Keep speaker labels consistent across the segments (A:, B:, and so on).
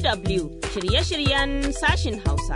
A: DW shirye-shiryen sashin Hausa.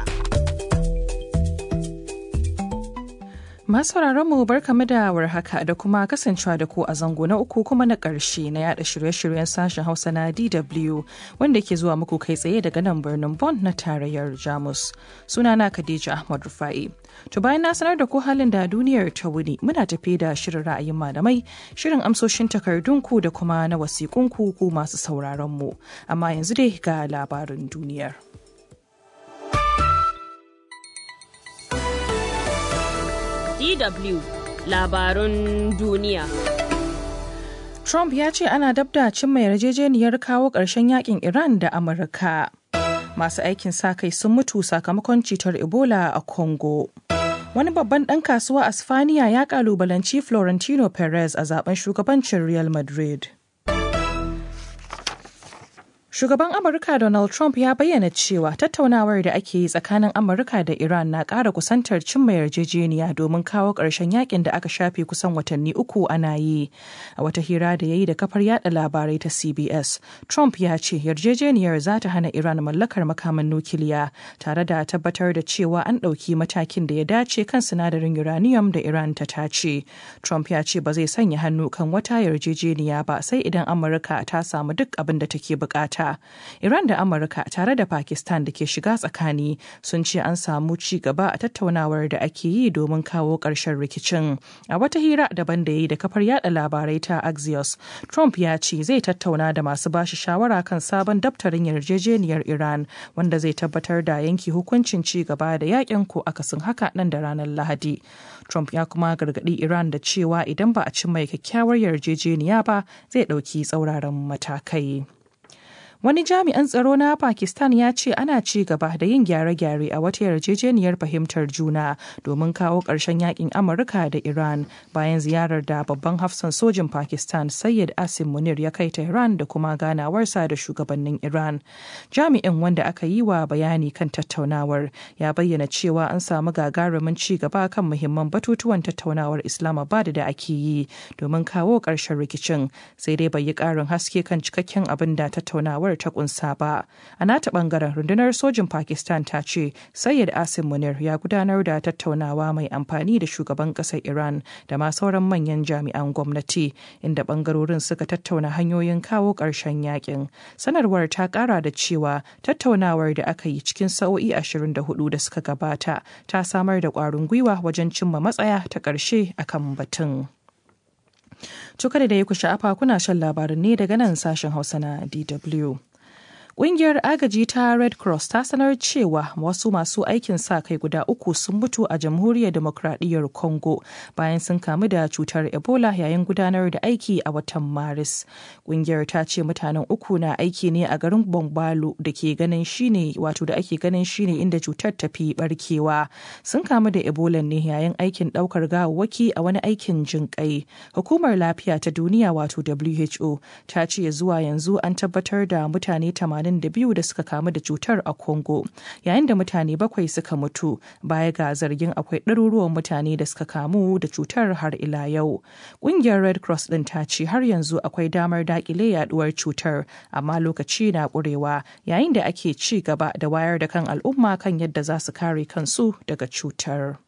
B: Masu mu barkamu da warhaka da kuma kasancewa da ku a zango na uku kuma na ƙarshe na yada shirye-shiryen sashen Hausa na DW wanda ke zuwa muku kai tsaye daga nan birnin Bonn na tarayyar Jamus. Sunana Khadija Ahmad Rufai. To bayan na sanar da ku halin da duniyar ta wuni muna tafi da shirin ra'ayin malamai, shirin amsoshin takardunku da kuma na wasiƙunku ku masu sauraron mu. Amma yanzu dai ga labarin duniyar.
A: DW labarun duniya.
B: Trump ya ce ana dabda cimma yarjejeniyar kawo ƙarshen yakin Iran da Amurka. Masu aikin sa kai sun mutu sakamakon cutar Ebola a Congo. Wani babban ɗan kasuwa a Spaniya ya ƙalubalanci Florentino Perez a zaben shugabancin Real Madrid. Shugaban Amurka Donald Trump ya bayyana cewa tattaunawar da ake yi tsakanin Amurka da Iran na ƙara kusantar cimma yarjejeniya domin kawo ƙarshen yakin da aka shafe kusan watanni uku ana yi. A wata hira da ya yi da kafar yada labarai ta CBS, Trump ya ce yarjejeniyar za ta hana Iran mallakar makaman nukiliya tare da tabbatar da cewa an ɗauki matakin da ya dace kan sinadarin uranium da Iran ta tace. Trump ya ce ba zai sanya hannu kan wata yarjejeniya ba sai idan Amurka ta samu duk abin da take bukata. Iran da Amurka tare da Pakistan da ke shiga tsakani sun ce an samu ci gaba a tattaunawar da ake yi domin kawo ƙarshen rikicin. A wata hira daban da ya yi da kafar yada labarai ta Axios, Trump ya ce zai tattauna da masu bashi shawara kan sabon daftarin yarjejeniyar Iran wanda zai tabbatar da yanki hukuncin ci gaba da yakin ko akasin haka nan da ranar Lahadi. Trump ya kuma gargaɗi Iran da cewa idan ba a cimma kyakkyawar yarjejeniya ba zai ɗauki tsauraran matakai. Wani jami'an tsaro na Pakistan ya ce ana ci gaba da yin gyare-gyare a wata yarjejeniyar fahimtar juna domin kawo ƙarshen yakin Amurka da Iran bayan ziyarar da babban hafsan sojin Pakistan Sayyid Asim Munir ya kai ta Iran da kuma ganawarsa da shugabannin Iran. Jami'in wanda aka yi wa bayani kan tattaunawar ya bayyana cewa an samu gagarumin ci gaba kan muhimman batutuwan tattaunawar Islamabad da ake yi domin kawo ƙarshen rikicin sai dai bai yi ƙarin haske kan cikakken abin da tattaunawar ta kunsa ba. A nata bangaren rundunar sojin Pakistan ta ce Sayyid Asim Munir ya gudanar da tattaunawa mai amfani da shugaban ƙasar Iran da ma sauran manyan jami'an gwamnati inda bangarorin suka tattauna hanyoyin kawo ƙarshen yakin. Sanarwar ta ƙara da cewa tattaunawar da aka yi cikin sa'o'i 24 da suka gabata ta samar da ƙwarin gwiwa wajen cimma matsaya ta ƙarshe akan batun. Cuka da ya ku sha'afa kuna shan labarin ne daga nan sashen Hausa na DW. Ƙungiyar agaji ta Red Cross ta sanar cewa wasu masu aikin sa kai guda uku sun mutu a jamhuriyar demokradiyyar Congo bayan sun kamu da cutar Ebola yayin gudanar da aiki a watan Maris. Ƙungiyar ta ce mutanen uku na aiki ne a garin Bongbalo da ke ganin shine wato da ake ganin shine inda cutar ta fi barkewa. Sun kamu da Ebola ne yayin aikin ɗaukar gawawwaki a wani aikin jinƙai. Hukumar lafiya ta duniya wato WHO ta ce zuwa yanzu an tabbatar da mutane 80 82 da suka kamu da cutar a Congo, yayin da mutane bakwai suka mutu baya ga zargin akwai ɗaruruwan mutane da suka kamu da cutar har ila yau. Ƙungiyar Red Cross ɗin ta ce har yanzu akwai damar daƙile yaduwar cutar, amma lokaci na ƙurewa yayin da ake ci gaba da wayar da kan al'umma kan yadda za su kare kansu daga cutar.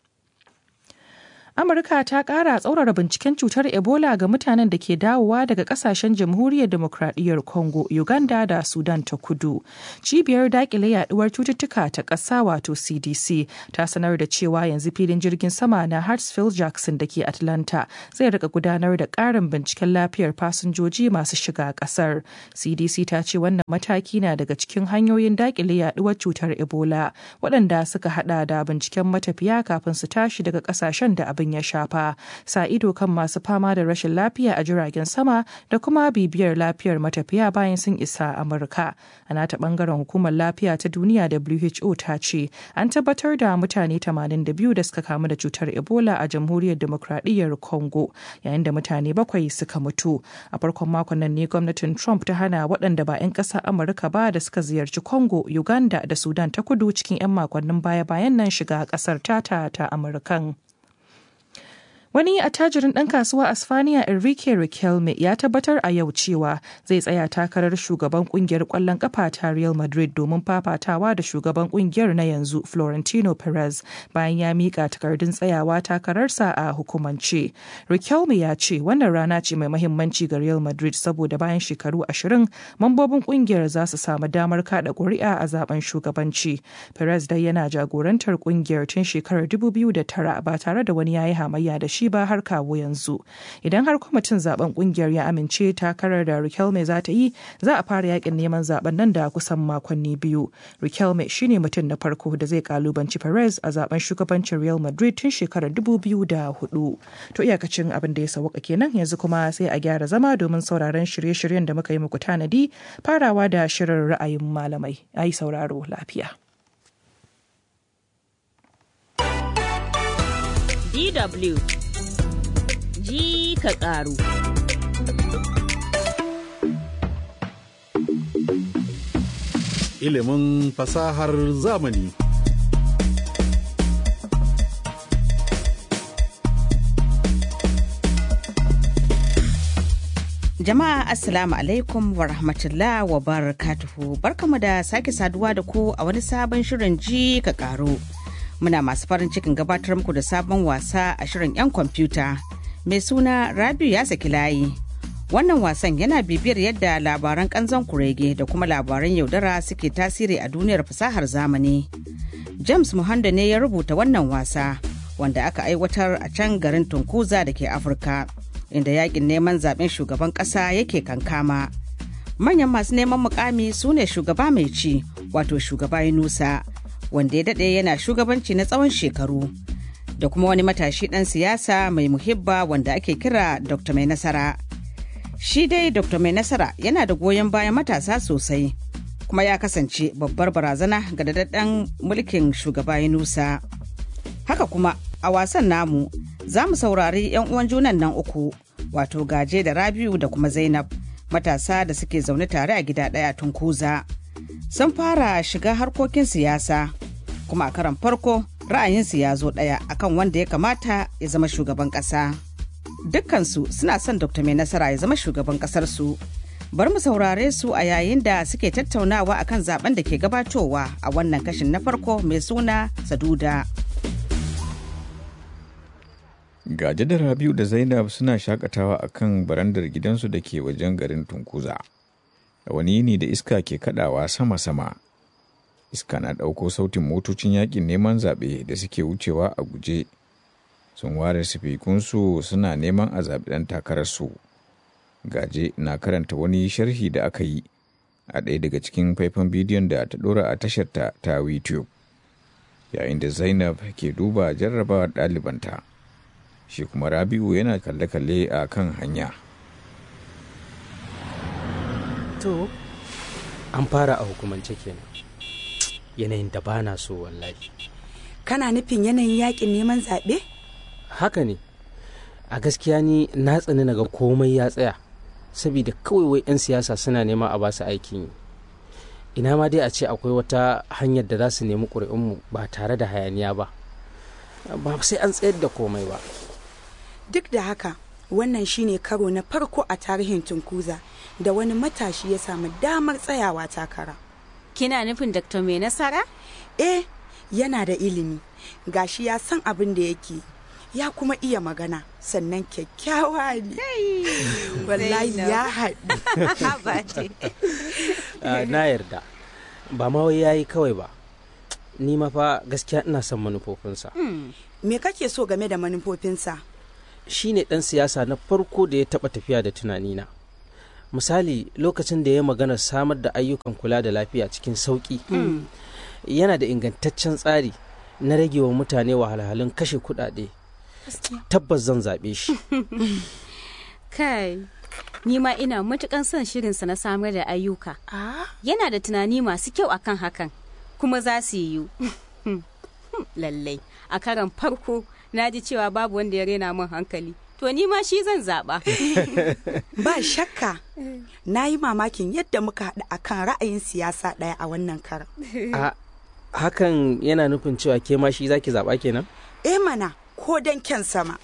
B: Amurka ta ƙara tsaurara binciken cutar Ebola ga mutanen da ke dawowa daga ƙasashen jamhuriyar demokradiyyar Congo, Uganda da Sudan ta kudu. Cibiyar daƙile yaduwar cututtuka ta ƙasa wato CDC ta sanar da cewa yanzu filin jirgin sama na Hartsfield Jackson da ke Atlanta zai rika gudanar da ƙarin binciken lafiyar fasinjoji masu shiga ƙasar. CDC ta ce wannan mataki na daga cikin hanyoyin daƙile yaduwar cutar Ebola waɗanda suka hada da binciken matafiya kafin su tashi daga ƙasashen da abin ya shafa sa ido kan masu fama da rashin lafiya a jiragen sama da kuma bibiyar lafiyar matafiya bayan sun isa amurka a nata bangaren hukumar lafiya ta duniya who ta ce an tabbatar da mutane 82 da suka kamu da cutar ebola a jamhuriyar demokradiyyar congo yayin da mutane bakwai suka mutu a farkon makon nan ne gwamnatin trump ta hana waɗanda ba 'yan ƙasar amurka ba da suka ziyarci congo uganda da sudan ta kudu cikin 'yan makonnin baya-bayan nan shiga ƙasar tata ta amurkan Wani attajirin ɗan kasuwa a Spaniya Enrique Riquelme ya tabbatar a yau cewa zai tsaya takarar shugaban kungiyar ƙwallon ƙafa ta Real Madrid domin fafatawa da shugaban kungiyar na yanzu Florentino Perez bayan ya miƙa takardun tsayawa takararsa a hukumance. Riquelme ya ce wannan rana ce mai mahimmanci ga Real Madrid saboda bayan shekaru ashirin mambobin kungiyar za su samu damar kada ƙuri'a a zaben shugabanci. Perez dai yana jagorantar kungiyar tun shekarar 2009 ba tare da wani yayi hamayya da shi ba har kawo yanzu. Idan har kwamitin zaben kungiyar ya amince takarar da Riquelme za ta yi, za a fara yakin neman zaben nan da kusan makonni biyu. Riquelme shine mutum na farko da zai kalubanci Perez a zaben shugabancin Real Madrid tun shekarar 2004. To iyakacin abin da ya sauka kenan yanzu kuma sai a gyara zama domin sauraron shirye-shiryen da muka yi muku tanadi farawa da shirin ra'ayin malamai. Ayi sauraro lafiya.
A: DW ji ka ƙaru.
C: Ilimin fasahar zamani.
D: Jama'a Assalamu alaikum wa rahmatullah wa barakatuhu barkamu da sake saduwa da ku a wani sabon shirin ji ka ƙaru. muna masu farin cikin gabatar muku da sabon wasa a shirin 'yan kwamfuta mai suna rabiu ya saki layi wannan wasan yana bibiyar yadda labaran kanzon kurege da kuma labaran yaudara suke tasiri a duniyar fasahar zamani james muhando ne ya rubuta wannan wasa wanda aka aiwatar a can garin tunkuza da ke afirka inda yakin neman zaben shugaban kasa yake kankama manyan masu neman mukami su ne shugaba mai ci wato shugaba yunusa wanda ya daɗe yana shugabanci na tsawon shekaru da kuma wani matashi ɗan siyasa mai muhibba wanda ake kira dr mai nasara shi dai dr mai nasara yana da goyon bayan matasa sosai kuma ya kasance babbar barazana ga daɗaɗɗen mulkin shugaba nusa haka kuma a wasan namu za mu saurari 'yan uwan junan nan uku wato gaje da rabiu da kuma zainab matasa da suke zaune tare a gida ɗaya tun kuza. sun fara shiga harkokin siyasa kuma a karan farko ra'ayinsu ya zo ɗaya akan wanda ya kamata ya zama shugaban ƙasa dukkansu suna son dr mai nasara ya zama shugaban ƙasarsu bari mu saurare su a yayin da suke tattaunawa akan zaben da ke gabatowa a wannan kashin na farko mai suna saduda
E: gaje da rabiu da zainab suna shakatawa akan barandar gidansu da ke wajen garin tunkuza wani yini da iska ke kadawa sama-sama iska na ɗauko sautin motocin yakin neman zaɓe da suke wucewa a guje sun ware sifikunsu suna neman a zaɓi ɗan takararsu gaje na karanta wani sharhi da aka yi a ɗaya daga cikin faifan bidiyon da ta ɗora a tasharta ta youtube yayin da zainab ke duba jarrabawar ɗalibanta shi kuma rabi'u yana kalle-kalle a kan hanya
F: to an fara a hukumance kenan yanayin da ba na so wallahi
G: kana nufin yanayin yakin neman zaɓe?
F: haka ne a gaskiya ni na tsani naga komai ya tsaya saboda kawai wai 'yan siyasa suna nema a basu aikin yi ina ma dai a ce akwai wata hanyar da za su nemi ƙuri'unmu ba tare da hayaniya ba ba sai an tsayar da komai ba
G: Duk da haka, wannan shine karo na farko a tarihin Tunkuza da wani matashi ya samu damar tsayawa takara.
H: Kina nufin Dr. Mai Nasara?
G: Eh, yana da ilimi, gashi ya san abin da yake, ya kuma iya magana, sannan kyakkyawa ne. Wallahi ya haɗu.
F: Ah, na yarda ba ma wai yayi kawai ba ni ma fa gaskiya ina son manufofinsa
G: Me kake so game da manufofinsa?
F: shi ne ɗan siyasa na farko da ya taɓa tafiya da tunanina misali lokacin da ya magana samar da ayyukan kula da lafiya cikin sauƙi yana da ingantaccen tsari na rage wa mutane wahalhalun kashe kuɗaɗe tabbas zan zaɓe shi
H: Kai, ni ma ina matukan son shirinsa na samar da ayyuka.
G: Ah,
H: Yana da tunani masu kyau akan hakan, kuma za su yiwu. Lallai, a karan farko na ji cewa babu wanda ya rena min hankali. To ni ma shi zan zaɓa.
G: ba shakka. Na yi mamakin yadda muka haɗu akan ra'ayin siyasa ɗaya a wannan karan.
F: a hakan yana nufin cewa ke ma shi zaki zaɓa kenan
G: Eh mana, ko dan kyan sama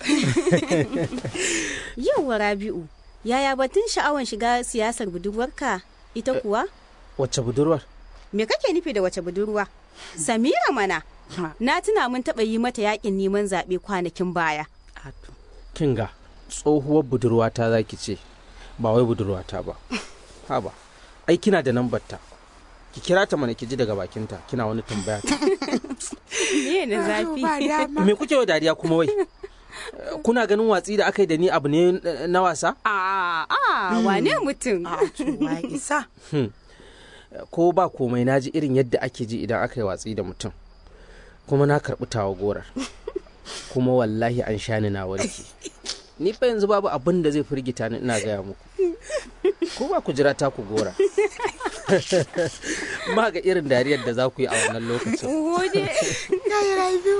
H: Yauwa Rabi'u, yaya batun sha'awan shiga siyasar budurwarka ita kuwa?
F: wacce budurwar
H: Me kake nufi da wace budurwa? Samira mana. Na tuna mun taɓa yi mata yakin neman zaɓe kwanakin baya.
F: kinga tsohuwar budurwata za ki ce ba wai budurwata ba haba ai kina da nambarta ki kira ta mana ki ji daga bakinta kina wani tambaya ta
H: Me na zafi?
G: ba dama
F: me kuke wa dariya kuma wai kuna ganin watsi da aka yi da ni abu ne eh, na wasa
H: A a wane mutum?
G: a cewa isa
F: ko ba komai na ji irin yadda ake ji idan aka yi watsi da mutum kuma na karɓi tawa gorar kuma wallahi an sha ni na warke ni fa yanzu babu abin da zai firgita ni ina gaya muku ko ba ku jira ta ku gora ma ga irin dariyar da za ku yi a wannan lokacin
H: Gode.
G: kai rabiu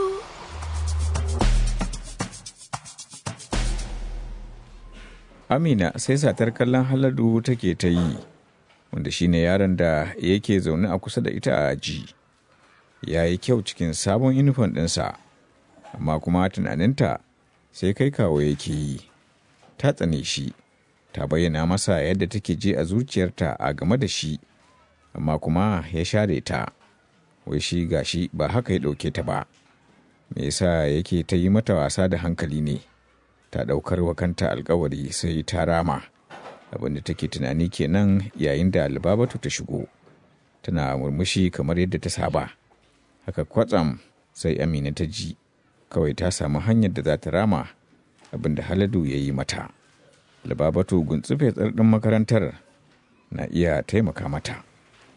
E: Amina sai satar kallon Haladu take ta yi, wanda shine yaron da yake zaune a kusa da ita a aji. Ya yi kyau cikin sabon inifon ɗinsa, amma kuma tunaninta sai kai kawo yake yi. Ta tsane shi, ta bayyana masa yadda take je a zuciyarta a game da shi, amma kuma ya share ta. Wai shi gashi ba haka ya ɗauke ta ba. Me yasa yake ta yi mata wasa da hankali ne? ta ɗaukar wa kanta alkawari sai ta rama abinda take tunani kenan yayin da albabatu ta shigo tana murmushi kamar yadda ta saba haka kwatsam sai amina ta ji kawai ta samu hanyar da za ta rama abinda haladu ya yi mata albabatu guntsufe tsardin makarantar na iya taimaka mata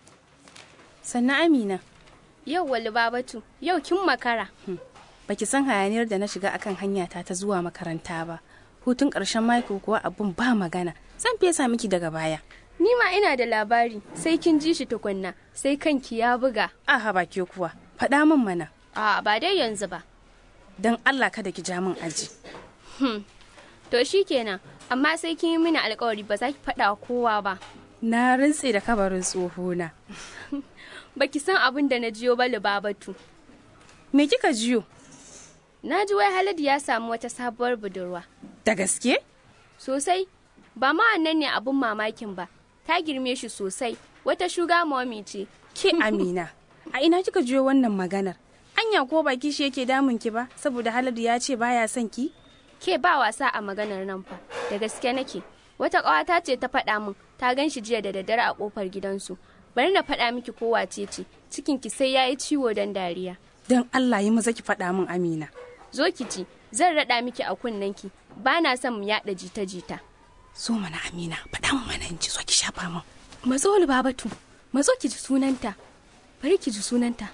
I: Sannan Amina,
J: Yau wali babatu, yau kin makara.
I: baki san hayaniyar da na shiga akan hanyata ta zuwa makaranta ba. Hutun ƙarshen mako kuwa abun ba magana. Zan fesa miki daga baya.
J: Ni ma ina da labari, sai kin ji shi tukunna, sai kanki ya buga.
I: Aha ba ke kuwa. Faɗa min mana.
J: A ba dai yanzu ba.
I: Don Allah kada ki ja min aji.
J: To shi kenan, amma sai kin yi mini alkawari ba za ki faɗa wa kowa ba.
I: Na rintse da kabarin tsohona.
J: Baki san abin da na jiyo ba babatu.
I: Me kika jiyo?
J: Na ji wai Haladu ya samu wata sabuwar budurwa.
I: Da gaske?
J: Sosai, ba ma wannan ne abin mamakin ba. Ta girme shi sosai, wata shuga momi ce.
I: Ke Amina, a ina kika jiyo wannan maganar? Anya ko baki shi yake damun ki ba saboda Haladu ya ce baya son ki?
J: Ke ba wasa a maganar nan fa, da gaske nake. Wata ƙawata ce ta faɗa min, ta gan shi jiya da daddare a ƙofar gidansu. Bari na faɗa miki ko wace ce, cikinki sai ya yi ciwo don dariya.
I: Don Allah yi maza ki faɗa min Amina.
J: Zo ki ci, zan raɗa miki a kunnenki, ba na son mu yaɗa jita-jita.
I: So mana Amina, faɗa min mana in ji zo ki shafa min.
J: Matso Babatu, matso ki ji sunanta. Bari ki ji sunanta.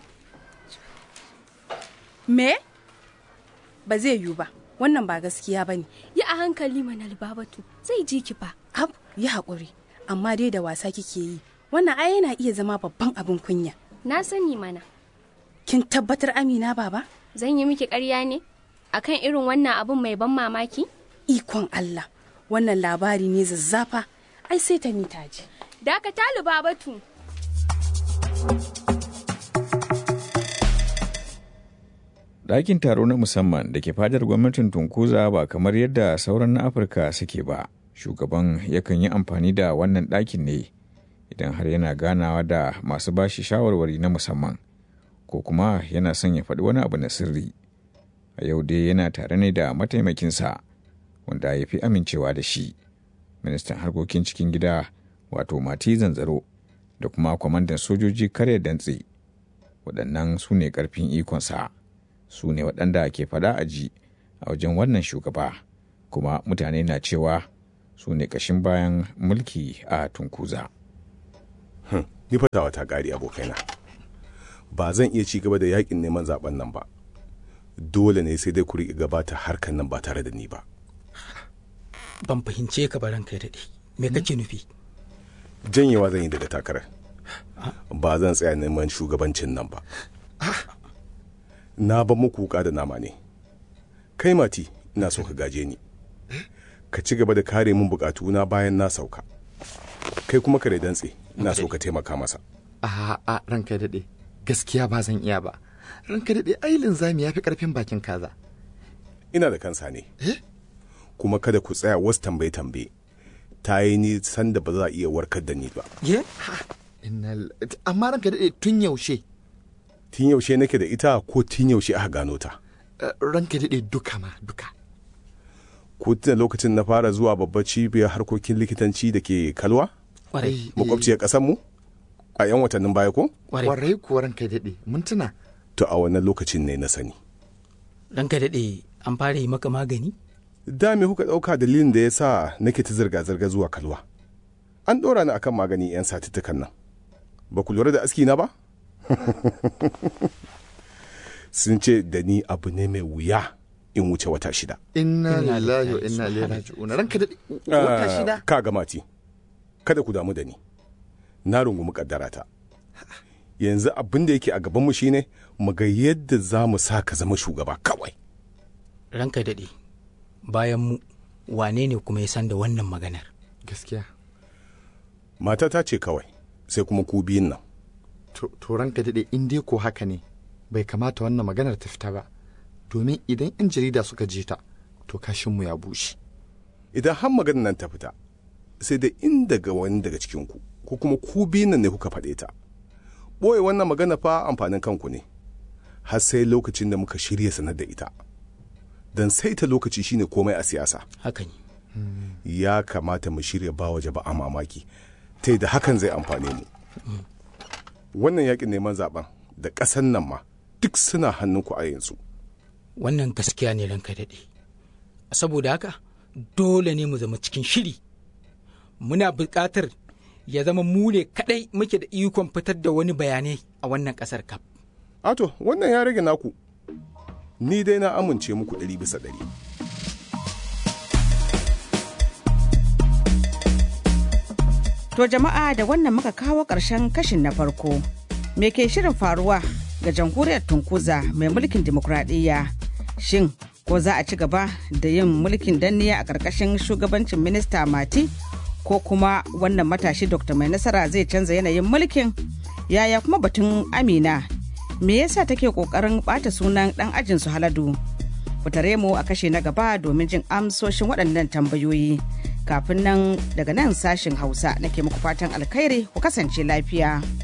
I: Me? Ba zai yiwu ba, wannan ba gaskiya ba ne.
J: Yi a hankali mana Babatu, zai ji ki fa.
I: Ab, yi haƙuri, amma dai da wasa kike yi. Wannan ai yana iya zama babban abin kunya.
J: Na sani mana.
I: Kin tabbatar Amina baba?
J: Zan yi miki ƙarya ne? Akan irin wannan abin mai ban mamaki?
I: Ikon Allah, wannan labari ne zazzafa, ai sai ta mita ji.
J: Dakata Babatu.
E: Ɗakin taro na musamman da ke fadar gwamnatin Tunkuza ba kamar yadda sauran na Afirka suke ba. Shugaban yakan yi amfani da wannan ɗakin ne idan har yana ganawa da masu bashi shawarwari na musamman ko kuma yana son ya faɗi wani abu na sirri. A yau dai yana tare ne da mataimakinsa wanda ya fi amincewa da shi. Ministan harkokin cikin gida wato Mati Zanzaro da kuma kwamandan sojoji kare dantse. Waɗannan su ne ƙarfin ikonsa. su ne waɗanda ke faɗa a ji a wajen wannan shugaba kuma mutane na cewa su ne ƙashin bayan mulki a tunkuza.
K: Hmm, ni fatawa ta ƙari abokaina ba zan iya ci gaba da yakin neman zaben nan ba dole ne sai dai ku riƙe gabata harkan nan ba tare da ni ba
L: ban fahimce ka baran kai daɗe me kake nufi
K: janyewa zan yi daga takarar ba zan tsaya neman shugabancin nan ba na ba muku wuka da nama ne kai mati ina so ka gaje ni ka ci gaba da kare min bukatuna bayan na sauka kai kuma kare dantse ina so ka taimaka masa
M: a a ranka daɗe gaskiya ba zan iya ba ranka daɗe ai linzami ya fi ƙarfin bakin kaza
K: ina da kansa ne kuma kada ku tsaya wasu tambaye tambaye ta yi nisan da ba za a iya warkar da ni ba
M: ye amma ranka daɗe tun yaushe
K: tun yaushe nake da ita ko tun yaushe aka gano ta
M: ranka daɗe duka ma duka
K: ko tuna lokacin na fara zuwa babbar cibiyar harkokin likitanci da ke kalwa makwabciyar ƙasar mu a 'yan watannin baya ko
M: kwarai kuwa ranka daɗe mun tuna
K: to a wannan lokacin ne na sani
L: ranka daɗe an fara yi maka magani
K: da me kuka ɗauka dalilin da ya sa nake ta zirga-zirga zuwa kalwa an ɗora ni akan magani 'yan satuttukan nan ba ku lura da aski na ba sun ce da ni abu ne mai wuya in wuce wata shida
M: inna lillahi wa inna ilaihi raji'un ranka da wata shida
K: ka ga mati kada ku damu da ni na rungumi kaddara ta yanzu abin da yake a gabanmu shine mu ga yadda za mu sa ka zama shugaba kawai
L: ranka daɗe bayan mu wane ne kuma ya san da wannan maganar
M: gaskiya
K: matata ce kawai sai kuma ku biyun nan
M: to ranka daɗe in dai ko haka ne bai kamata wannan maganar ta fita ba domin idan 'yan jarida suka je ta to kashinmu ya bushe
K: idan har maganar nan ta fita sai da in daga wani daga cikinku ko kuma ku biyun nan ne kuka faɗe ta ɓoye wannan magana fa amfanin kanku ne har sai lokacin da muka shirya sanar da ita don sai ta lokaci shine komai a siyasa
L: haka ne
K: ya kamata mu shirya ba waje ba a mamaki ta da hakan zai amfane mu wannan yakin neman zaben da ƙasan nan ma duk suna hannunku a yanzu
L: wannan gaskiya ne ranka daɗe saboda haka dole ne mu zama cikin shiri muna buƙatar ya zama mu ne kaɗai muke da ikon fitar da wani bayanai a wannan ƙasar kaf
K: ato wannan ya rage naku ni dai na amince muku ɗari bisa ɗari
D: To jama'a da wannan muka kawo ƙarshen kashin na farko. Me ke shirin faruwa ga jamhuriyar Tunkuza mai mulkin dimokuraɗiyya? Shin ko za a ci gaba da yin mulkin danniya a ƙarƙashin shugabancin minista Mati? Ko kuma wannan matashi Dr. Mai Nasara zai canza yanayin mulkin? Yaya kuma batun Amina? Me yasa take ƙoƙarin ɓata sunan ɗan ajin su Haladu? Ku tare mu a kashe na gaba domin jin amsoshin waɗannan tambayoyi. kafin nan daga nan sashin hausa nake muku fatan alkhairi ku kasance lafiya.